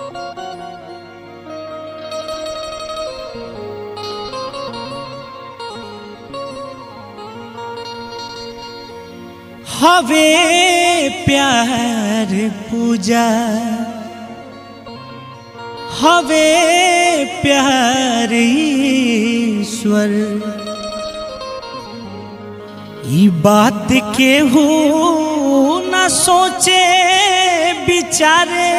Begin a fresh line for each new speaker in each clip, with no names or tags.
हवे प्यार पूजा हवे प्यार ईश्वर ई बात के हो न सोचे बिचारे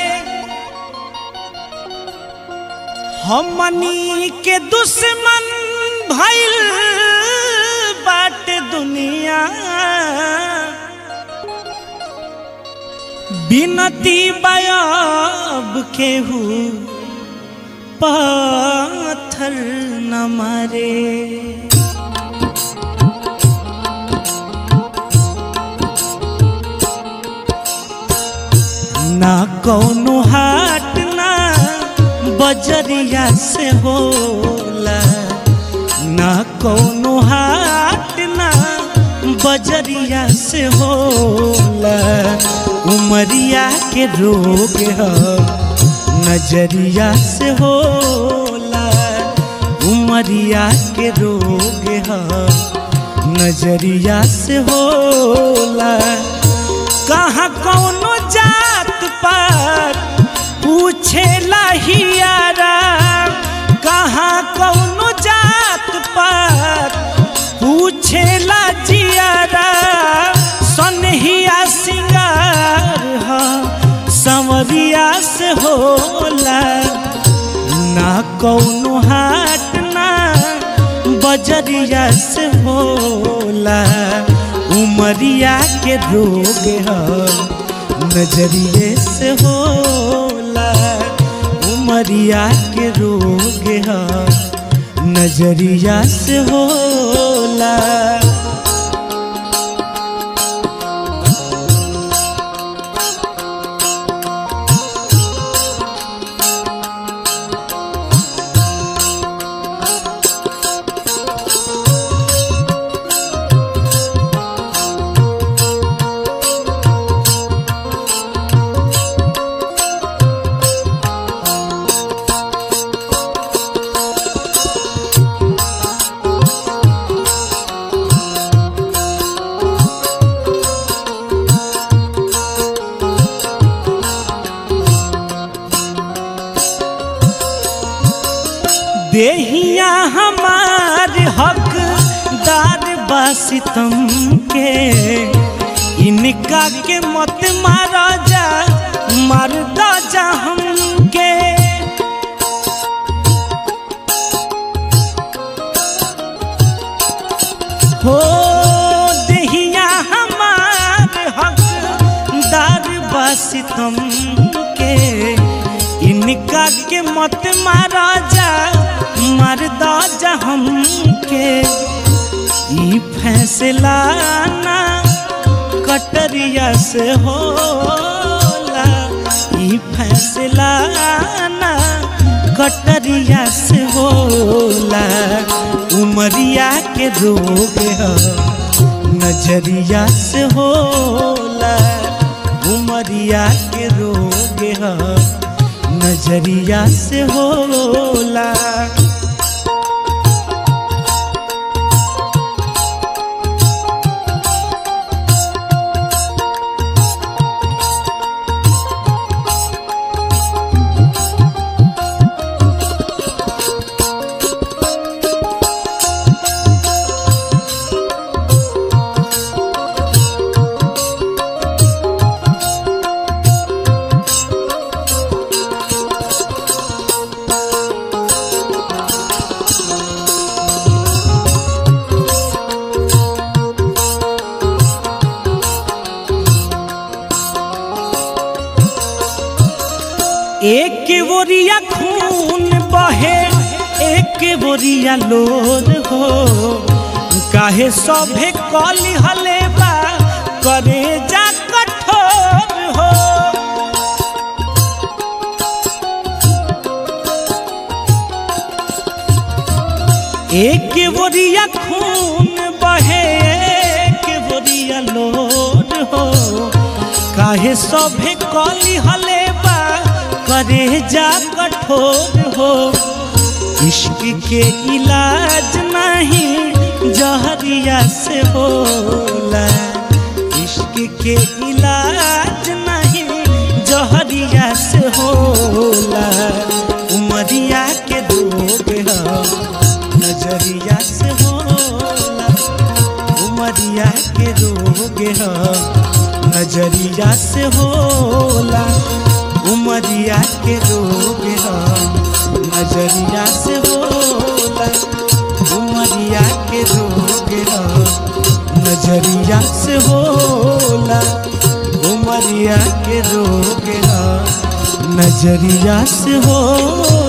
हमनी के दुश्मन भइल बाट दुनिया बिनती बयाब केहू पाथर न मारे ना कौनो हाट ना बजरिया से होला ना कौनो हाट ना बजरिया से होला उमरिया के रोग ह नजरिया से होला उमरिया के रोग ह नजरिया से होला कहाँ कौनो जात पात पूछेला हियारा कहाँ कौनो जात पात पूछेला जियारा सनहिया सिंगार ह संवरिया से होला ना कौनो हाट ना बजरिया से होला उमरिया के रोग ह नजरिए से होला उमरिया के रोग ह नजरिया से होला देहिया हमार हकदार बासितम के इनका के मत मारा जा मार दा जा हमके हो देहिया हमार हकदार बासितम के इनका के मत मारा जा मार दा जा हमके ई फैसला ना कटरिया से होला ई फैसला ना कटरिया से होला उमरिया के रोग ह नजरिया से होला उमरिया के रोग ह नजरिया से होला एक बोरिया खून बहे एक बोरिया लोर हो काहे सभे कली हले बा करे जा कठोर हो एक बोरिया खून बहे एक बोरिया लोर हो काहे सभे कली हले बा करे जा कठोर हो इश्क के इलाज नहीं जहरिया से होला इश्क के इलाज नहीं जहरिया से होला उमरिया के रोग ह नजरिया से होला उमरिया के रोग ह नजरिया से होला उमरिया के रोग ह नजरिया से होला उमरिया के रोग ह नजरिया से होला उमरिया के रोग ह नजरिया से होला